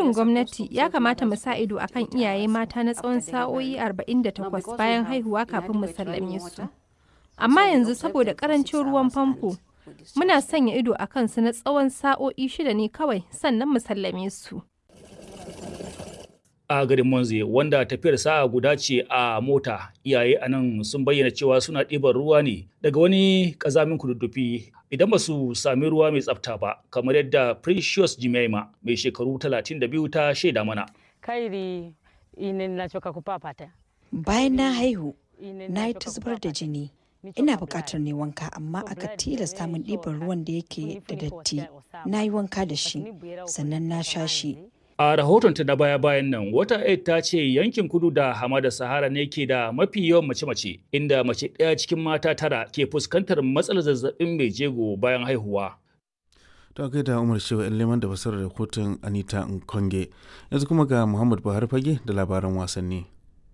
burin gwamnati ya kamata mu sa ido akan iyaye mata na tsawon sa'o'i 48 bayan haihuwa kafin mu sallame su. Amma yanzu saboda karancin ruwan famfo, muna sanya ido a kansu na tsawon sa'o'i shida ne kawai sannan mu sallame su. a garin Monze wanda tafiyar sa'a guda ce a mota iyaye a nan sun bayyana cewa suna ɗiban ruwa ne daga wani ƙazamin kududdufi idan ba su sami ruwa mai tsafta ba kamar yadda Precious Jimaima mai shekaru 32 ta shaida mana. Kairi ine nachoka kupapata. Bayan na haihu, na yi ta zubar da jini. Ina buƙatar ne wanka amma aka tilasta min ɗiban ruwan da yake da datti. Na yi wanka da shi, sannan na sha shi. A rahotonta na baya-bayan nan, wata aid ta ce yankin kudu da hamada Sahara ne ke da mafi yawan mace-mace, inda mace ɗaya cikin mata tara ke fuskantar matsalar zazzabin mai jego bayan haihuwa. ta kai da umar shewa yan leman da fasarar rahoton anita nkonge yanzu kuma ga muhammad buhari fage da labaran wasanni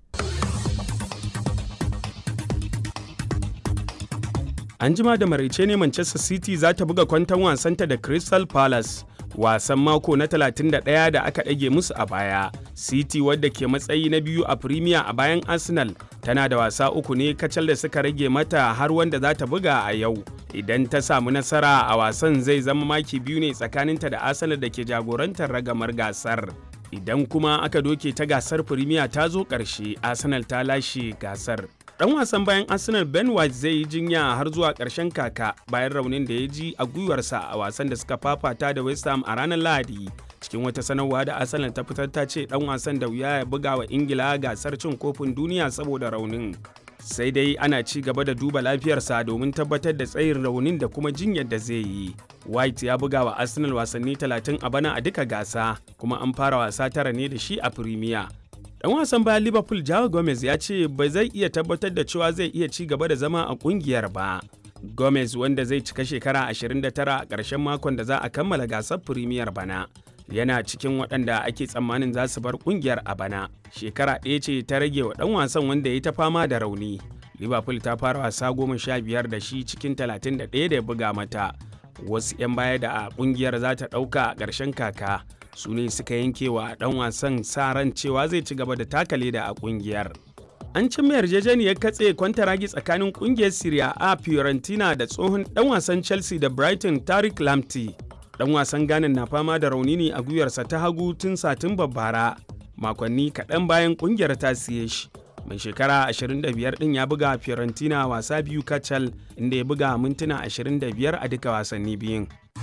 An jima da maraice ne Manchester City za ta buga kwanton wasanta da Crystal Palace. Wasan mako na 31 da aka ɗage musu a baya. City wadda ke matsayi na biyu a Premier a bayan Arsenal tana da wasa uku ne kacal da suka rage mata har wanda za ta buga a yau. Idan ta samu nasara a wasan zai zama maki biyu ne tsakaninta da Arsenal da ke jagorantar ragamar gasar. Idan kuma aka doke ta gasar Premier ta zo ƙarshe, Arsenal ta lashe gasar. Dan wasan bayan Arsenal Ben White zai yi jinya har zuwa ƙarshen kaka bayan raunin da ya ji a gwiwarsa a wasan da suka fafata da West Ham a ranar Lahadi. Cikin wata sanarwa da Arsenal ta fitar ta ce dan wasan da wuya ya buga wa Ingila gasar cin kofin duniya saboda raunin. Sai dai ana ci gaba da duba lafiyarsa domin tabbatar da tsayin raunin da kuma jinyar da zai yi. White ya buga wa Arsenal wasanni 30 a bana a duka gasa, kuma an fara wasa tara ne da shi a Premier. Dan wasan bayan Liverpool Joao Gomez ya ce ba zai iya tabbatar da cewa zai iya ci gaba da zama a kungiyar ba. Gomez wanda zai cika shekara 29 a ƙarshen makon da za a kammala gasar Premier bana. Yana cikin waɗanda ake tsammanin za su bar kungiyar a bana. Shekara ɗaya ce ta rage wa ɗan wasan wanda ya ta fama da rauni. Liverpool ta fara wasa goma sha biyar da shi cikin 31 da ya buga mata. Wasu 'yan baya da a kungiyar za ta ɗauka a ƙarshen kaka. su ne suka yanke wa dan wasan sa ran cewa zai ci gaba da taka leda a kungiyar. An cimma yarjejeniyar katse kwantaragi tsakanin kungiyar Syria a Fiorentina da tsohon dan wasan Chelsea da Brighton Tariq Lamptey. Dan wasan Ghana na fama da rauni ne a gwiwarsa ta hagu tun Satumba bara, makonni kaɗan bayan kungiyar ta siye shi. Mai shekara 25 ɗin ya buga Fiorentina wasa biyu kacal inda ya buga mintuna 25 a duka wasanni biyun.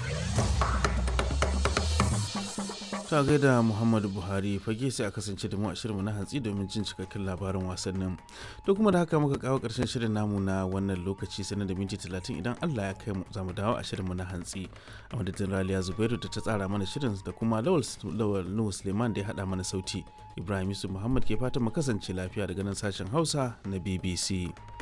ta gaida muhammadu buhari fage sai a kasance da mu a shirinmu na hantsi domin jin cikakken labarin wasannin to kuma da haka muka kawo karshen shirin namu na wannan lokaci sanar da minti talatin idan allah ya kai mu za mu dawo a shirinmu na hantsi a madadin raliya zubairu da ta tsara mana shirin da kuma lawal nuhu suleiman da ya haɗa mana sauti ibrahim yusuf muhammad ke fatan mu kasance lafiya daga nan sashen hausa na bbc